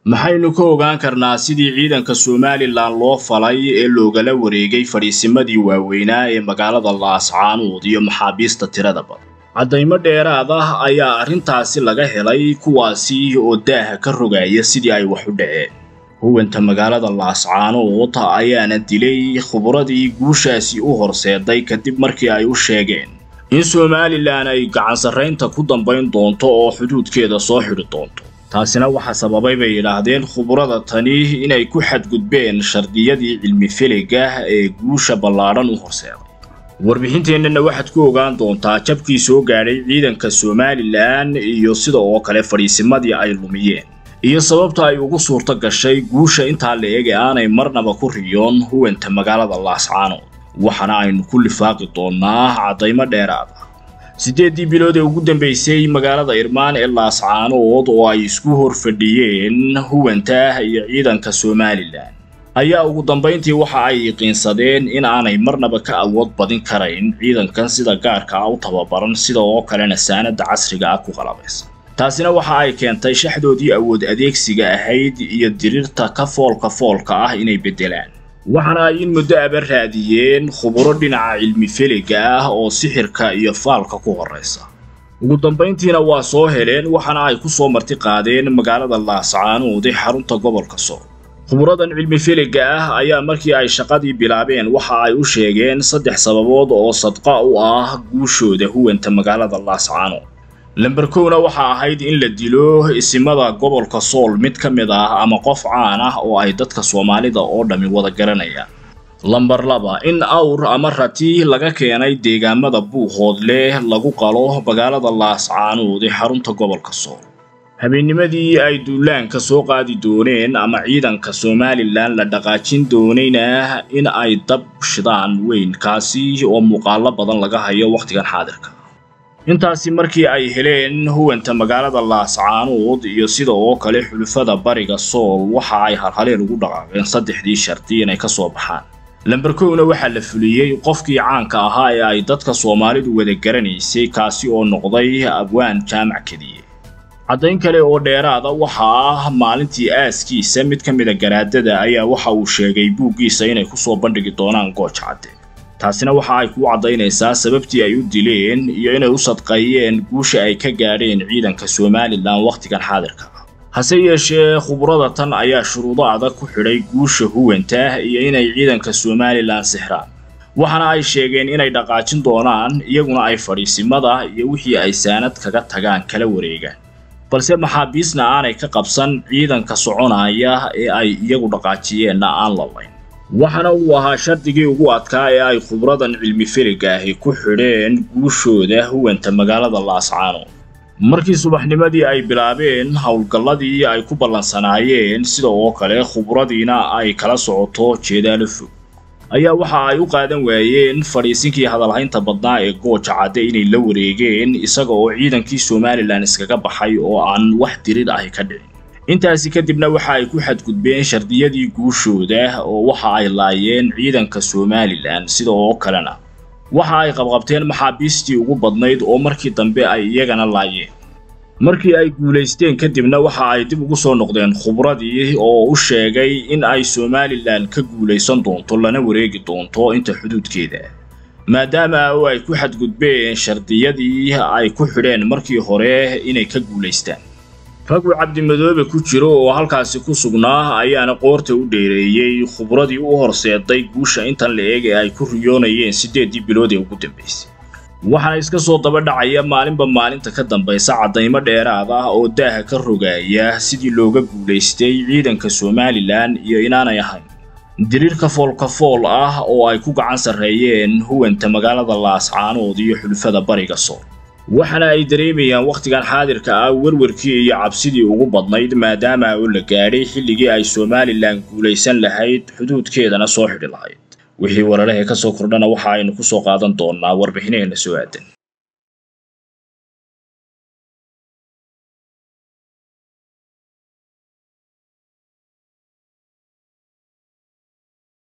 maxaynu ka ogaan karnaa sidii ciidanka somalilan loo falay ee loogala wareegay fadhiisimadii waaweynaa ee magaalada laascaanood iyo maxaabiista tirada badan caddaymo dheeraad ah ayaa arrintaasi laga helay kuwaasi oo daaha ka rogaya sidii ay wax u dhaceen huwanta magaalada laascaanood ayaana dilay khuburadii guushaasi u horseeday kadib markii ay u sheegeen in somalilan ay gacansarraynta ku dambayn doonto oo xuduudkeeda soo xidhi doonto taasina waxaa sababay bay yidhaahdeen khuburada tani inay ku xadgudbeen shardiyadii cilmi feliga ee guusha ballaadhan u horseeday warbixinteennana waxaad ku ogaan doontaa jabkii soo gaadhay ciidanka somalilan iyo sida oo kale fadhiisimadii ay lumiyeen iyo sababta ay ugu suurto gashay guusha intaa la eg ee aanay marnaba ku riyoon huwanta magaalada laascaanood waxaana aynu ku lifaaqi doonnaa caddaymo dheeraad ah siddeeddii bilood ee ugu dambaysay magaalada irmaan ee laascaanood oo ay isku hor fadhiyeen huwanta iyo ciidanka somalilan ayaa ugu dambayntii waxa ay yaqiinsadeen in aanay marnaba ka awood badin karayn ciidankan sida gaarka ah u tababaran sida oo kalena saanada casriga ah ku qalabaysan taasina waxa ay keentay shaxdoodii awood adeegsiga ahayd iyo dirirta ka foolka foolka ah inay beddelaan waxaana ay in muddo aba raadiyeen khuburo dhinaca cilmi feliga ah oo sixirka iyo faalka ku horraysa ugu dambayntiina waa soo heleen waxaana ay ku soo marti qaadeen magaalada laascaanood ee xarunta gobolka sool khuburadan cilmi feliga ah ayaa markii ay shaqadii bilaabeen waxa ay u sheegeen saddex sababood oo sadqa u ah guushooda huwanta magaalada laascaanood lamber kowna waxa ahayd in la dilo isimada gobolka sool mid ka mid ah ama qof caan ah oo ay dadka soomaalida oo dhammi wada garanayaan lamber laba in awr ama rati laga keenay deegaamada buuhoodle lagu qalo magaalada laascaanood ee xarunta gobolka sool habeennimadii ay duulaanka soo qaadi dooneen ama ciidanka somalilan la dhaqaajin doonayna in ay dab shidaan weyn kaasi oo muuqaalo badan laga hayo wakhtigan xaadirka intaasi markii ay heleen huwanta magaalada laascaanood iyo sida oo kale xulufada bariga sool waxa ay halhaleen ugu dhaqaaqeen saddexdii sharti inay ka soo baxaan lamber kowna waxaa la fuliyey qofkii caanka ahaa ee ay dadka soomaalidu wada garanaysay kaasi oo noqday abwaan jaamac kediye caddayn kale oo dheeraada waxa ah maalintii aaskiisa mid ka mida garaadada ayaa waxa uu sheegay buuggiisa inay ku soo bandhigi doonaan gooj cadde taasina waxa ay ku caddaynaysaa sababtii ay u dileen iyo inay u sadqeeyeen guusha ay ka gaadheen ciidanka somalilan wakhtigan xaadirka ah hase yeeshee khubrada tan ayaa shuruudo adag ku xidhay guusha huwanta iyo inay ciidanka somalilan sixraan waxaana ay sheegeen inay dhaqaajin doonaan iyaguna ay fadhiisimada iyo wixii ay saanad kaga tagaan kala wareegaan balse maxaabiisna aanay ka qabsan ciidanka soconaya ee ay iyagu dhaqaajiyeenna aan lalayn waxaana uu ahaa shardigii ugu adkaa ee ay khubradan cilmi feliga ahi ku xidheen guushooda huwanta magaalada laascaanood markii subaxnimadii ay bilaabeen howlgalladii ay ku ballansanaayeen sida oo kale khubradiina ay kala socoto jeedaalo fog ayaa waxa ay u qaadan waayeen fadhiisinkii hadalhaynta badnaa ee gooja cadde inay la wareegeen isaga oo ciidankii somalilan iskaga baxay oo aan wax dirid ahi ka dhicin intaasi kadibna waxa ay ku xadgudbeen shardiyadii guushooda oo waxa ay laayeen ciidanka somalilan sida oo kalena waxa ay qabqabteen maxaabiistii ugu badnayd oo markii dambe ay iyagana laayeen markii ay guulaysteen kadibna waxa ay dib ugu soo noqdeen khubradii oo u sheegay in ay somalilan ka guulaysan doonto lana wareegi doonto inta xuduudkeeda maadaama oo ay ku xadgudbeen shardiyadii ay ku xidheen markii hore inay ka guulaystaan raguu cabdimadoobe ku jiro oo halkaasi ku sugnaa ayaana qoorta u dheereeyey khubradii u horseeday guusha intan la eeg ee ay ku riyoonayeen siddeeddii bilood ee ugu dambaysay waxaana iska soo daba dhacaya maalinba maalinta ka dambaysa caddaymo dheeraad ah oo daaha ka rogaaya sidii looga guulaystay ciidanka somalilan iyo inaanay ahayn diriirka foolkafool ah oo ay ku gacan sarreeyeen huwanta magaalada laascaanood iyo xulufada bariga sool waxaana ay dareemayaan wakhtigan xaadirka ah werwarkii iyo cabsidii ugu badnayd maadaama oo la gaadhay xilligii ay somalilan guulaysan lahayd xuduudkeedana soo xidhi lahayd wixii wararahee ka soo kordhana waxa aynu ku soo qaadan doonnaa warbixinaheenna soo aadan